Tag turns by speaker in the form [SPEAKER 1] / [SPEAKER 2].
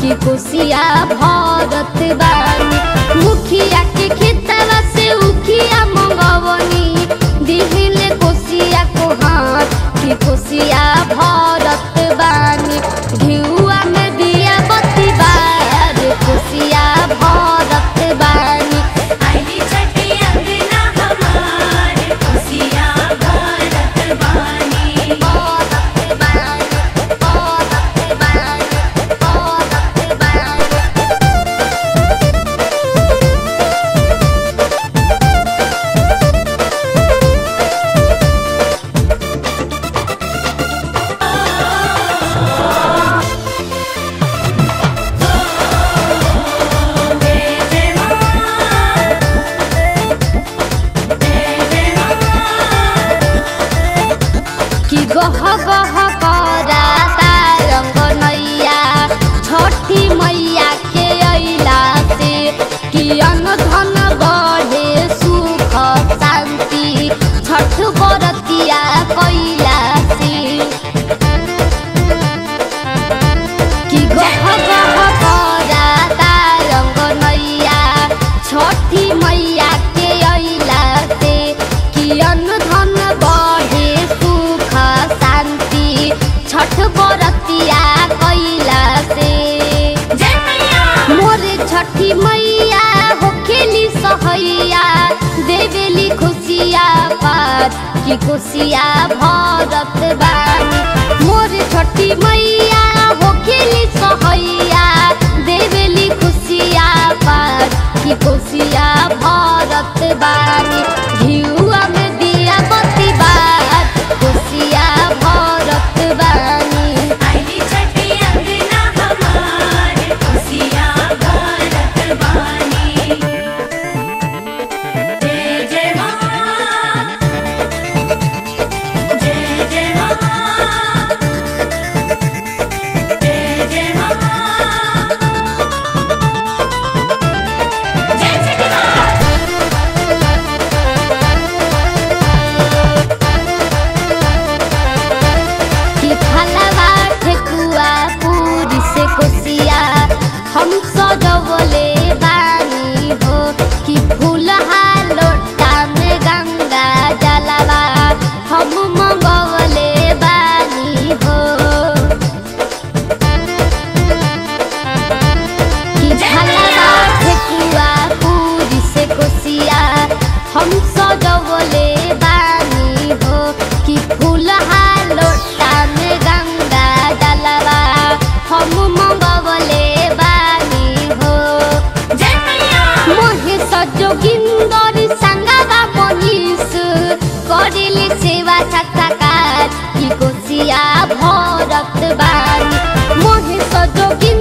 [SPEAKER 1] कि कोसिया भरत बानी मुखिया के खेतवा से उखिया मंगवनी दिहिले कोसिया को हाथ कि कोसिया भरत बानी घिउआ में दिया बत्ती बार कोसिया भरत बानी
[SPEAKER 2] आईली छठी अंगना हमार खुशिया भारत बानी
[SPEAKER 1] भरत बानी भरत बानी भरत बानी
[SPEAKER 2] जय जय मां जय जय मां
[SPEAKER 1] कि गह गह कराता रंग नैया छठी मैया के अइला से कि अन्न धन बढ़े सुख शान्ति छठ बरतिया कैला से कि गह गह कराता रंग नैया छठी मैया के अइला से कि अन्न धन बढ़े सुख शान्ति छठ बरतिया कैला से
[SPEAKER 2] जय मैया
[SPEAKER 1] मोरे छठी मैया होखेली सहैया देवेली खुशिया पार कि खुशिया भरत बानी मोरे छठी मैया होखेली सहैया देवेली खुशिया पार कि खुशिया भरत बानी घिउआ में दिया बत्ती बार खुशिया भरत बानी
[SPEAKER 2] आईली छठी अंगना हमार खुशिया भारत बानी जय जय मां जय जय मां जय जय मां जय छठी मां
[SPEAKER 1] कि फलवा ठेकुआ पूरी से कोसिया हम सजवले बानी हो कि फूलहा लोटा में गंगा जलवा हम मंगवले बानी हो कि फलवा ठेकुआ पूरी से कोसिया हम सजवले बानी हो कि फूलहा लोटा में गंगा जलवा हम मंगवले बानी हो
[SPEAKER 2] जय मैया
[SPEAKER 1] मोहे सजोगिंदर संगवा मनीष करिले सेवा साक्षात्कार कि कोसिया भरत बानी मोहे सजोगिंदर